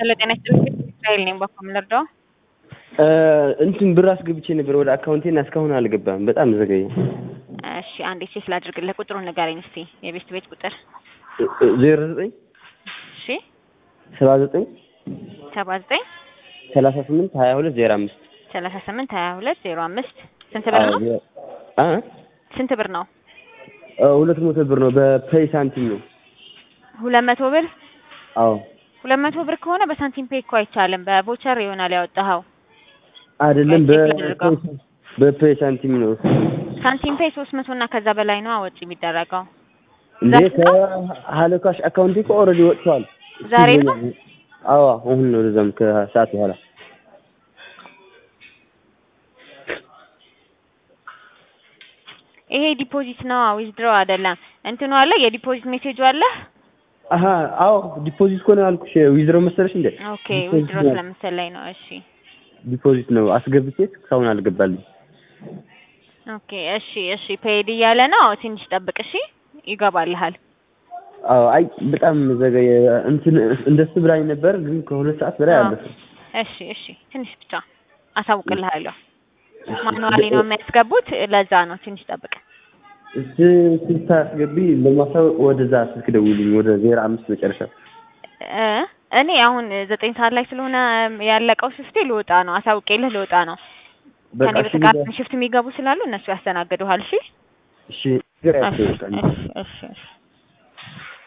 ሄሎ ጤና ይስጥልኝ እስራኤል ነኝ በኩል ልርዳው እንትን ብር አስገብቼ ነበር ወደ አካውንቴና እስካሁን አልገባም። በጣም ዘገየ። እሺ አንዴ ቼክ ላድርግልህ ቁጥሩን ንገረኝ እስቲ የቤት ቤት ቁጥር ዜሮ ዘጠኝ እሺ ሰባ ዘጠኝ ሰባ ዘጠኝ ሰላሳ ስምንት ሀያ ሁለት ዜሮ አምስት ሰላሳ ስምንት ሀያ ሁለት ዜሮ አምስት ስንት ብር ነው አ ስንት ብር ነው ሁለት መቶ ብር ነው። በፔይ ሳንቲም ነው። ሁለት መቶ ብር አዎ ሁለት መቶ ብር ከሆነ በሳንቲም ፔይ እኮ አይቻልም በቮቸር ይሆናል ያወጣኸው አይደለም፣ ቼክ ላድርገው። በፔይ ሳንቲም ነው። ሳንቲም ፔይ ሶስት መቶ እና ከዛ በላይ ነው ወጪ የሚደረገው እንዴ ከሀለካሽ አካውንቴ እኮ ኦልሬዲ ወጥቷል። ዛሬ ነው? አዎ አሁን ነው። ለዛም ከሰዓት በኋላ ይሄ ዲፖዚት ነው ዊዝድሮ አይደለም። እንትኑ አለ የዲፖዚት ሜሴጁ አለ። አሀ አዎ ዲፖዚት እኮ ነው ያልኩሽ። ዊዝድሮ መሰለሽ እንዴ? ኦኬ ዊዝድሮ ስለመሰለኝ ነው። እሺ ዲፖዚት ነው አስገብቼ እስካሁን አልገባልኝ። ኦኬ እሺ እሺ ፔይድ እያለ ነው። ትንሽ ጠብቅ እሺ፣ ይገባልሃል። አዎ አይ በጣም ዘገየ። እንትን እንደሱ ብላኝ ነበር፣ ግን ከሁለት ሰዓት በላይ አዎ። አለፈ። እሺ እሺ ትንሽ ብቻ አሳውቅልሃለሁ። ማኑዋሊ ነው የሚያስገቡት፣ ለዛ ነው። ትንሽ ጠብቅ። እስ ስታስገቢ ለማሳወቅ ወደዛ ስልክ ደውልኝ፣ ወደ ዜሮ አምስት መጨረሻ። እ እኔ አሁን ዘጠኝ ሰዓት ላይ ስለሆነ ያለቀው ሽፍቴ ልወጣ ነው። አሳውቄልህ ልወጣ ነው። በቃ ከኔ እሺ፣ በተቃራኒ ሽፍት የሚገቡ ስላሉ እነሱ ያስተናግዱሃል። እሺ እሺ፣ ግራ እሺ ያስታውቃል። እሺ እሺ እሺ